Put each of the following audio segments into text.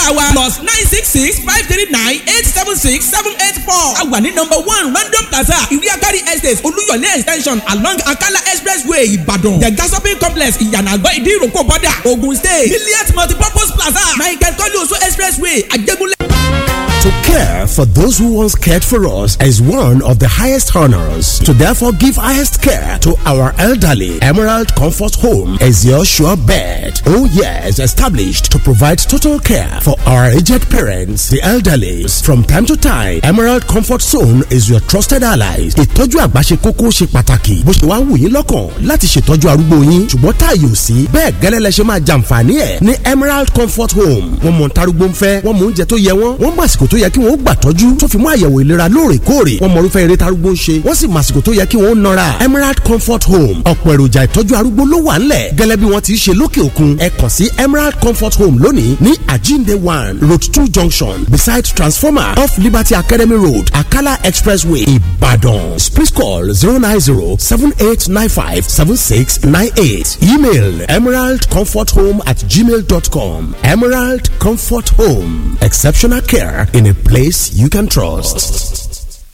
nọ́mbà wa plus nine six six five three nine eight seven six seven eight four. a wà ní nọ́mbà one random plaza ìrí agari estate olúyọ̀lé extension along akala expressway ìbàdàn the gas shopping complex ìyànà àgbọ̀ ìdí ìrókò bọ́dà ogun state milliard multipurpose plaza michael kọ́lé oṣù expressway àjẹgúnlẹ̀. To care for those who once cared for us is one of the highest honors. To therefore give highest care to our elderly, Emerald Comfort Home is your sure bet. Oh yes, established to provide total care for our aged parents, the elderly. From time to time, Emerald Comfort Zone is your trusted allies. Ìtọ́jú àgbà ṣe kókó ṣe pàtàkì. Bó ṣe wá wù yín lọ́kàn láti ṣètọ́jú arúgbó yín. Ṣùgbọ́n táàyè ò sí. Bẹ́ẹ̀ gẹ́lẹ́ lẹ ṣe máa jàǹfààní ẹ̀ ní Emerald Comfort Home. Wọ́n mọ̀ ntarúgbó ń fẹ́, wọ́n mọ̀ oúnjẹ tó yẹ wọ́n, wọ́n mọ̀ àsìkò tó yẹ kí wọ́n gbà tọ́jú tó fi mú àyẹ̀wò ìlera lóòrèkóòrè wọ́n mọ irúfẹ́ eré tarúgbó ń ṣe wọ́n sì mọ àsìkò tó yẹ kí wọ́n nọra Emerald Comfort Home ọ̀pọ̀ èròjà ìtọ́jú arúgbó ló wà ńlẹ̀ gẹ́lẹ́ bí wọ́n ti ṣe lókè òkun ẹ kàn sí Emerald Comfort Home lónìí ní Ajinde one road two junction beside transformer off Liberty Academy Road Akala Expressway Ibadan please call zero nine zero seven eight nine five seven six nine eight email emeraldcomforthome at gmail dot com Emerald Comfort Home exceptional care in a place you can trust.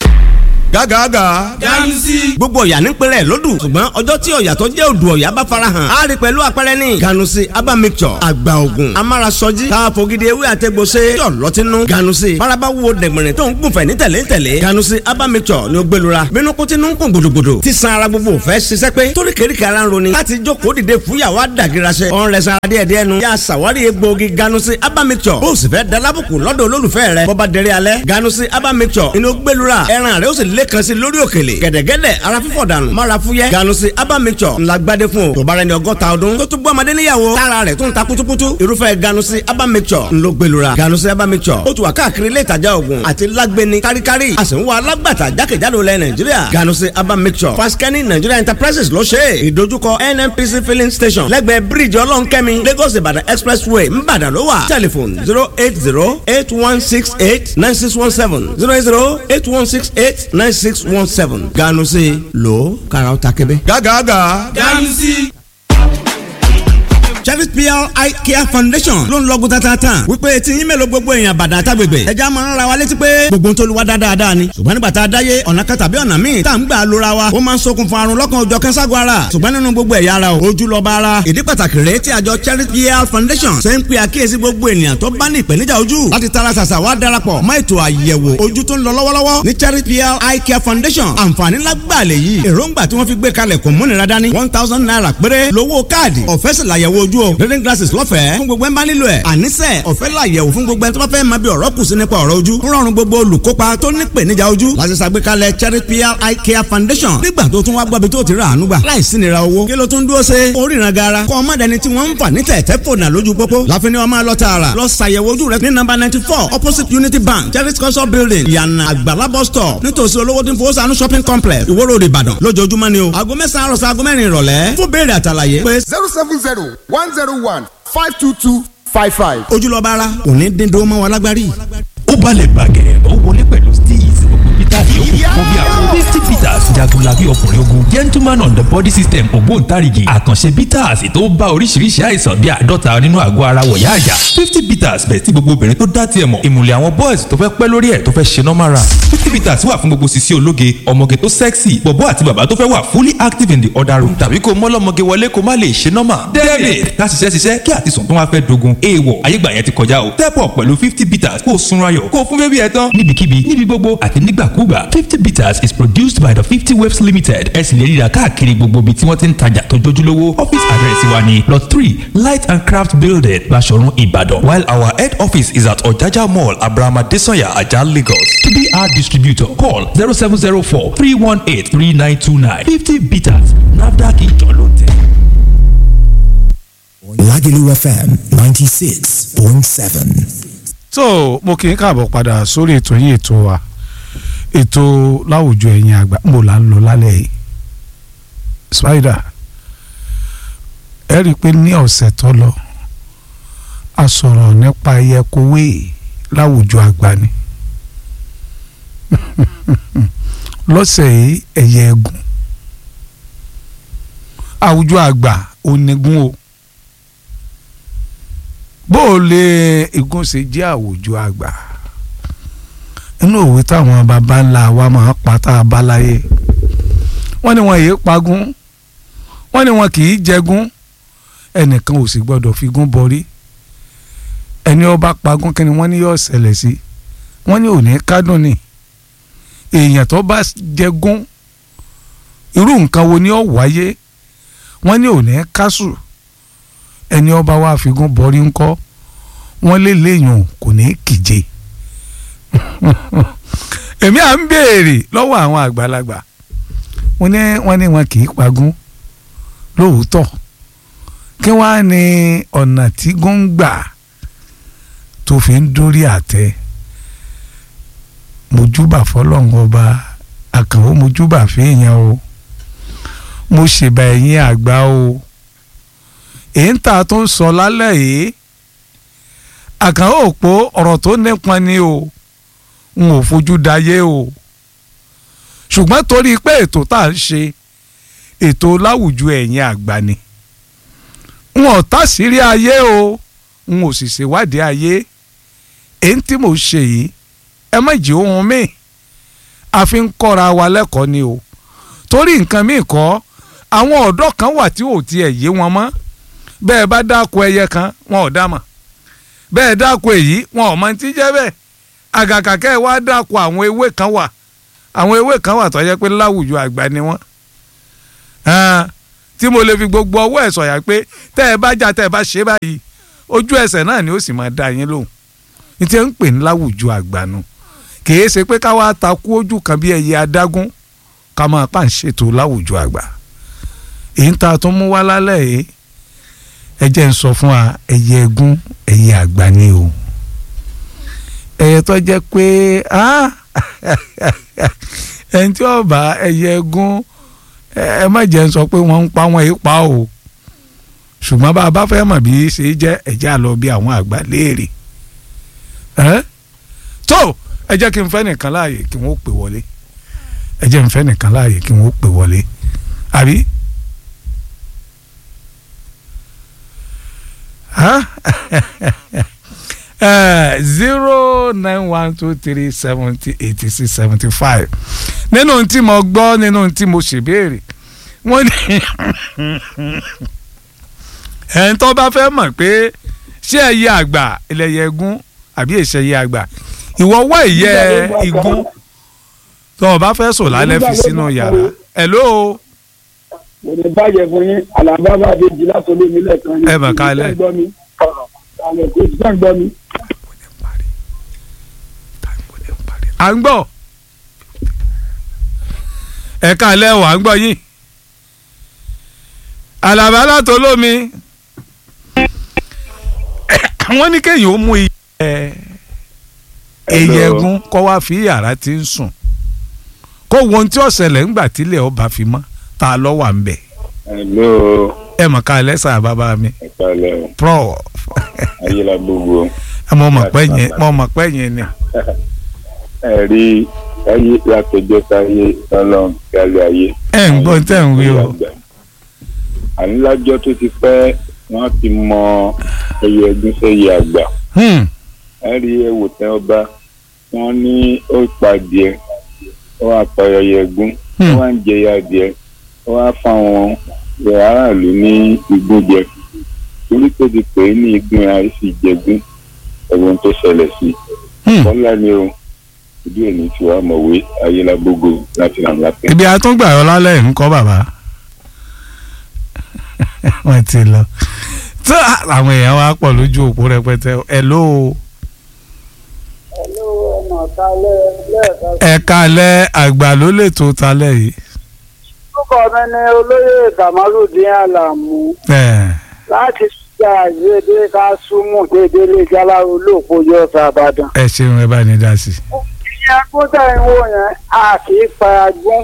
gágàgà. ganusi. gbogbo ọ̀yà ní pẹ̀lẹ́ lódù ṣùgbọ́n ọjọ́ tí ọ̀yà tó jẹ́ odò ọ̀yà bá farahàn á rí pẹ̀lú àpẹẹrẹ ní. ganusi aba mixture àgbà ògùn amárasọjí káfogidi ewé àtẹgbọsẹ yọ lọtínú ganusi faraba wo dẹ̀gbẹ̀rẹ̀ tó ń gùnfẹ̀ ní tẹ̀lé tẹ̀lé ganusi aba mixture ni ó gbẹlura bínú kó tinú ń kún gbòdògbòdò tí san ara gbogbo fẹ́ ṣiṣẹ́ pé torí kéríkì ara ń roni láti jókòó dìde fúyàwó àdàgìrasẹ ọ̀n rẹ̀ sara díẹ̀ díẹ̀ nu yà sàwárí egbòogi ganusi aba mixture bó o sì fẹ́ dalábùkù lọ́dọ̀ olólùfẹ́ rẹ bọ́ba dẹrẹ́ alẹ́ ganusi aba mixture inú gbẹlura ẹran rẹ ó sì lẹ́kan sí lórí òkèlè gẹ̀dẹ̀gẹ̀dẹ̀ ara fífọ̀ dànù mara fúyẹ́ ganusi aba mixture ńlá gbadé fún o tó bá rẹ ní ọgọ́ta ọdún tó tún gbọ́ ọmọdé níyàwó tára rẹ̀ tún ta kutukutu irúfẹ́ ganusi aba mixture ńlọ gbẹlura ganusi aba mixture ó tún wà káàkiri ilé ìtajà oògùn àti lágbẹni káríkárí a sì ń wá alágbàtà jákèjádò lẹ nàìjíríà ganusi aba mixture faskani nigeria enterprises ló ṣe é ìdojúkọ nnpc filling station lẹ́gbẹ̀ẹ́ bíríìjì ọlọ́nkẹ́mi lagos ìbàdàn expressway ńbàdàn ló wà telephone zero eight zero eight one six eight nine six one seven zero eight zero eight one six eight nine six one seven ganu sí lo kàrà ó ta kébé. gágàgà. ganusi. Cherry PR Eye Care Foundation ló ń lọ́gùn tatata wípé tí yín mélòó gbogbo èèyàn bàdàn àtàgbègbè ẹja máa ń ra wa létí pé gbogbo tó lu wa dáadáa ni ṣùgbọ́n nígbà tá a dáyé ọ̀nà kan tàbí ọ̀nà míì tá à ń gbà lóra wa ó máa ń ṣokùnfà àrùn lọ́kàn òjọ̀ kẹ́sàgọ́ ara ṣùgbọ́n nínú gbogbo ẹ̀yà ara o ojú lọ́ba ara ìdí pàtàkì rèé tí àjọ Cherry PR Foundation ṣe ń pe àkíyèsí gbogbo ènìyàn tó bá ní ìpèníjà ojú láti tara ṣàṣà wá darapọ̀ mọ́ ètò àyẹ̀wò ojú tó ń lọ lọ́wọ́lọ́wọ́ ní Cherry PR Eye Care Foundation àǹfààní lágbàá lè yí èròǹgbà tí wọ́n fi gbé kalẹ̀ kò múnira dání one thousand naira péré lówó káàdì ọ̀fẹ́ sì làyẹ̀wò ojú o reading glasses lọ́fẹ̀ẹ́ fún gbogbo ẹ̀ bá nílò ẹ̀ àníṣe ọ̀fẹ́ làyẹ̀wò fún gbogbo ẹ̀ tó bá fẹ́ máa bí ọ̀rọ̀ kù sí nípa ọ̀rọ̀ ojú ń rọrùn gbogbo olùkópa tó ní ìpèníjà ojú láti ṣàgbékalẹ̀ Cherry PR Eye Care Foundation nígbà tó tún wá gbọ́bi tó ti rà àánú gbà láì sí nira owó kí ló tún dúró ṣe oríran gara kọ́ ọmọ dẹni tí wọ́n ń fà ní tẹ̀tẹ̀ fònà lójú pópó láfi ni wọ́n máa lọ tààrà lọ ṣàyẹ̀wò ojú rẹ ní nọ́mbà ninety four opposite Unity Bank Cherry culture building yànnà àgbàlá bus stop nítòsí olówó tí ń fowó sànú shopping complex Ìwó Road Ìbàdàn lójoojúmọ́ ni o aago mẹ́sàn-án àròsọ aago mẹ́rin ìrọ̀lẹ́ fún béèrè àtàlàyé pé zero seven zero one zero one five two two five five. ojúlọ́ba ara òní dín dúró mọ́ wa lágbárí. ó balẹ̀ gbàgẹ̀rẹ̀ ó wọlé pẹ̀lú steez gbogbo peter yòókù fún bí àwọn fifty peters jagunlabi ọkùnrin ogun gentleman on the body system ògbóǹtarìgì àkànṣe peters tó bá oríṣiríṣi àìsàn bíi àádọ́ta nínú àgọ́ ara wọ̀yá àyà fifty peters bẹ̀ tí gbogbo obìnrin tó dá tiẹ̀ mọ̀ ìmùlẹ̀ àwọn boys tó fẹ́ pẹ́ lórí ẹ̀ tó fẹ́ ṣe normal run fifty peters wà fún gbogbo sisi ológe ọmọge tó sexy bọ̀bọ́ àti bàbá tó fẹ́ wà fully active in the other room tàbí kó mọ́lọ́mọge wọlé kó má lè ṣe normal david ká ṣiṣẹ́ ṣiṣẹ́ kí àtisùn tó wá fẹ́ dogun èèwọ̀ ayégbà yẹn ti kọjá o step up pẹ̀lú fifty peters kó o sunra yọ̀ kó o fún bébí ẹ tán níbikíbi níbi gbogbo àti nígbàkúgbà fifty bitters is produced by the fifty waves limited ẹ sì lè ríra káàkiri gbogbo ibi tí wọ́n ti ń tajà tó jójúlówó office address wa ni lot three light and craft building Baṣọ̀run Ìbàdàn while our head office is at Ọ̀jájá mall abrahama desanya ajah Lagos to be our distributor call zero seven zero four three one eight three nine two nine fifty bitters nafdac ìjọ ló tẹ̀. Lagelu FM 96.7. so mo kì í káàbọ̀ padà sórí ètò yìí ètò wa ètò láwùjọ ẹ̀yìn àgbà mo là ń lọ lálẹ́ yìí spider ẹ rí i pé ní ọ̀sẹ̀ tó lọ a sọ̀rọ̀ nípa ẹyẹkowé láwùjọ àgbà ni lọ́sẹ̀ yìí ẹyẹ ẹgùn àwùjọ àgbà onígun o bó o lè igun ṣe jẹ́ àwùjọ àgbà inú òwe táwọn baba ńlá wa máa pa tá a bá láyé wọ́n ní wọn yéé pagún wọ́n ní wọn kì í jẹgún ẹnìkan ò sì gbọ́dọ̀ figún borí ẹni ọba pagún kí ni wọ́n ní yóò ṣẹlẹ̀ sí wọ́n ní òní kádùn ni èèyàn tó bá jẹgún irú nǹkan wo ni ó wáyé wọ́n ní òní kásù ẹni ọba wa figún borí ńkọ́ wọ́n lé léèyàn kò ní kìje èmi à ń béèrè lọ́wọ́ àwọn àgbàlagbà wọ́n ní wọ́n ní wọn kì í pagún lóòótọ́ kí wọ́n á ní ọ̀nà tí góńgbà tó fi ń dórí àtẹ mojúbà fọlọ́run ọba àkànwó mojúbà fèèyàn o mo ṣèbà ẹ̀yìn àgbà o èyí ń ta tó ń sọ lálẹ́ yìí àkànwó òpó ọ̀rọ̀ tó nípọn ni o n ò fojú dayé o ṣùgbọ́n torí pé ètò tá à ń ṣe ètò láwùjọ ẹ̀yìn àgbà ni n ò tàṣírí ayé o n ò sì ṣèwádìí ayé èyí tí mo ṣe yìí ẹ má jí ohun mi a fi ń kọ́ra wa lẹ́kọ̀ọ́ ni o torí nǹkan míì kọ́ àwọn ọ̀dọ́ kan wà tí ò tiẹ̀ yé wọn mọ́ bẹ́ẹ̀ bá dáko ẹyẹ kan wọn ò dá mọ̀ bẹ́ẹ̀ dáko èyí wọn ò mọ ti jẹ́ bẹ́ẹ̀ àgàkà kẹ́ ẹ wá dáko àwọn ewé kan wà àwọn ewé kan wà tó yẹ pé láwùjọ àgbà ni wọ́n tí mo lè fi gbogbo ọwọ́ ẹ̀ sọ̀yà pé tẹ́ ẹ bá jà tẹ́ ẹ bá ṣe báyìí ojú ẹsẹ̀ náà ni ó sì máa dá yín lóhùn ní tí ń pè ní láwùjọ àgbà nu kìí ṣe pé ká wá takú ojú kan bí ẹyẹ adágún ká máa pa ń ṣètò láwùjọ àgbà èyí tá a tún mú wá lálẹ́ yìí ẹ jẹ́ ń sọ fún wa ẹyẹ ẹgún ẹyẹ àgbà ni o ẹyẹ tó jẹ́ pé ẹni tí ó bá ẹyẹ ẹgún ẹ má jẹ́ ń sọ pé wọ́n ń pa wọ́n yìí pa o ṣùgbọ́n bá a bá fẹ́ mọ̀ bí ṣe jẹ́ ẹ̀já lọ bí àwọn àgbà léèrè tó ẹ jẹ́ kí n fẹ́ nìkan láàyè kí wọ́n pè wọlé ẹ jẹ́ n fẹ́ nìkan láàyè kí wọ́n pè wọlé àbí. zero nine one two three seventy eighty six seventy five nínú tí mo gbọ́ nínú tí mo ṣèbéèrè wọ́n ní ẹni tó bá fẹ́ mọ̀ pé ṣé ẹyẹ àgbà ẹlẹ́yẹ egún àbí èsì ẹyẹ àgbà ìwọ wá ìyẹ́ igún tó o bá fẹ́ sùn lálẹ́ fi sínú yàrá hello. mo ní bàjẹ́ fún yín àlàbà bá dé jí láti olé mi lẹ́ẹ̀kan yín. ẹ mà kálẹ̀. àlẹ́ kò tí sàn gbọ́ mi. à ń gbọ́ ẹ kálẹ̀ wà ń gbọ́ yín àlàbà látọ̀ lómi wọ́n ní kéèyàn ó mú iye ẹyẹ ẹgún kọ́ wá fi yàrá tí ń sùn kó wo ohun tí ó ṣẹlẹ̀ ńgbà tílẹ̀ ọba fi mọ́ ta ló wà ń bẹ̀. hello. ẹ mọ̀ ká lẹ́sà bàbá mi. ẹ kálẹ̀ o. pro. ayélujára gbogbo. mo mọ̀ pé yẹn mo mọ̀ pé yẹn ni. ẹ rí ayé látọjọ́ sáyé lọ́lọ́run kálẹ̀ ayé. ẹ ń gbọ́ tẹ́ ń wí o. ànílájọ́ tó ti pẹ́ wọ́n ti mọ ẹyẹ ẹgún sẹ́yẹ àgbà. ẹ rí ẹwò tẹ́ ọba wọ́n ní ó pàdé ó wá pa ẹyẹ ẹgún ó wá ń jẹ ya adìẹ ó wá fáwọn aráàlú ní igbó jẹ torí tó ti pè é ní igun àìsí jẹgún ẹ̀wọ̀n tó ṣẹlẹ̀ sí kọ́lá ni o ìdí èmi tí wàá mọ̀wé ayélujágbogbo láti ràn lápẹ́. ibi àtúngbà yọ lálẹ́ ń kọ́ bàbá wọ́n ti lọ tó àwọn èèyàn wá pọ̀ lójú òpó rẹpẹtẹ ẹ̀ ló o ẹ̀ka alẹ́ àgbà ló lè tó talẹ̀ yìí. orúkọ mi ni olóyè kamaludin alamu láti ṣe àìyedè ká súnmù déédéé lè jáláró lóòpó yọ sàbàdàn. ẹ ṣeun ẹ bá ní dá sí. ìyẹn kúta ìwò yẹn a kì í pa agún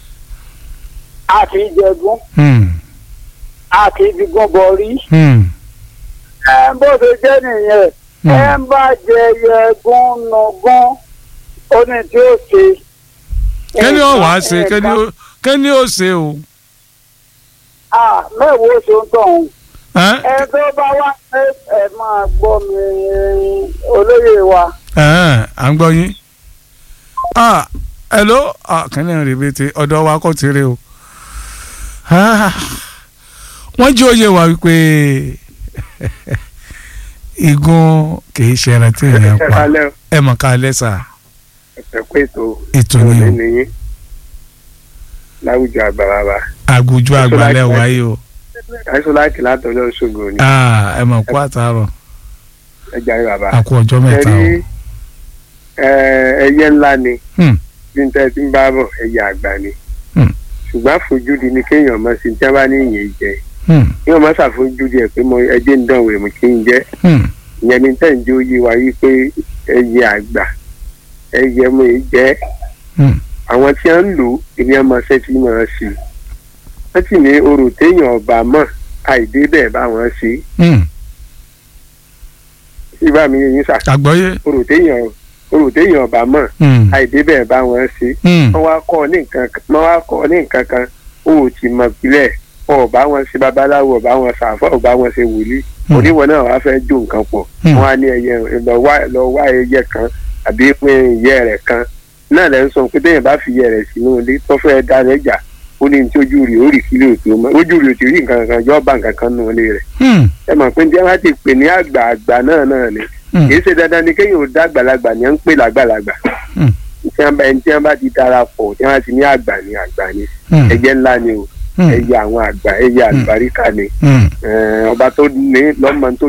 a kì í jẹgún a kì í fi gún bọrí. ẹ bó ṣe jẹ́ nìyẹn ẹ ń bá jẹ yẹgún nùgún ó ní tí ó ṣe. kẹ́ni ó wàá ṣe kẹ́ni ó ṣe o. mẹ́wòó ṣe ń tọ̀hún. Ẹ́n? ẹ tó bá wá ẹ ẹ máa gbọ́ mi olóyè wa. Ẹ́n, à ń gbọ́ yín. Ah, hello ah, kẹ́ni rèé bètè ọ̀dọ̀ wa kò tèrè o. Ah, wọ́n jí òye wa wípé igun kìí ṣe ẹran tí èèyàn ẹ pa kalẹ́ o, ẹ mọ̀ ká lẹ́sà ẹ kú ètò ètò ni o ìrọ̀lẹ́ nìyí láwùjọ àgbàlagbà àgùjọ àgbàlẹ̀ wáyé o àìsàn láti látọjọ́ ṣògo ni Ah, ẹ mọ̀ kú àtàrọ̀ ẹ jàre bàbá àkú ọjọ́ mẹ́ta o. ẹ rí ẹ, ẹyẹ ńlá ni Hmm. bí n tẹ́ ti ń bá bọ̀ ẹyẹ àgbà ni Hmm. ṣùgbọ́n àfojúdi ni kéèyàn mọ̀ sí tí wọ́n bá ní ìyẹn jẹ Hmm. kéèyàn mọ̀ ṣàfojúdi ẹ̀ pé mo ẹjẹ́ ń dánwò èmi kí n jẹ́ Hmm. ìyẹn ni tẹ́ ń jẹ́ oyé wa yí pé ẹyẹ àgbà ẹyẹ mo ì jẹ́ Hmm. àwọn tí wọ́n ń lò èmi ọmọ ṣẹ́ tí mo ṣe wọ́n sì ní orò téèyàn ọba mọ̀ àìdé bẹ́ẹ̀ bá wọn ṣe Hmm. ibà mi yẹn sà àgbọ́yé. orò téèyàn orò téèyàn ọba mọ̀ Hmm. àìdé bẹ́ẹ̀ bá wọn ṣe Hmm. wọ́n wá kọ́ ọ ní nǹkan kan wọ́n wá kọ́ ọ ní nǹkan kan ó ò tí mọ̀ pílẹ̀ ọba wọn ṣe babaláwo ọba wọn ṣàfọ́ ọba wọn ṣe wòlíì Hmm. oníwọ̀n náà wàá fẹ́ jó nǹkan pọ̀ Hmm. wọ́n á ní ẹyẹ lọ wá lọ wá ẹyẹ kan àbí pín ìyẹ́ rẹ̀ kan náà lẹ́ ń sọ pé téèyàn bá fi ìyẹ́ rẹ̀ sínú ilé tó fẹ́ dá lẹ́jà ó ní ní tí ojú rẹ̀ ó rì kílè òtò mọ́ ojú rẹ̀ ò tí rí nǹkan kan yọ bá nǹkan kan nù ilé rẹ̀ Hmm. ẹ mọ̀ pé njẹ́ wá ti pè ní àgbà àgbà náà náà ni Hmm. kì í ṣe dandan ni kéèyàn ò dá àgbàlagbà ni à ń pè lágbàlagbà Hmm. tí wọ́n bá ẹni tí wọ́n bá ti darapọ̀ tí wọ́n ti ní àgbà ni àgbà ni Hmm. ẹyẹ ńlá ni o Hmm. ẹyẹ àwọn àgbà ẹyẹ àlùbáríkà ni Hmm. Eh, ọba tó ní lọ́mọ tó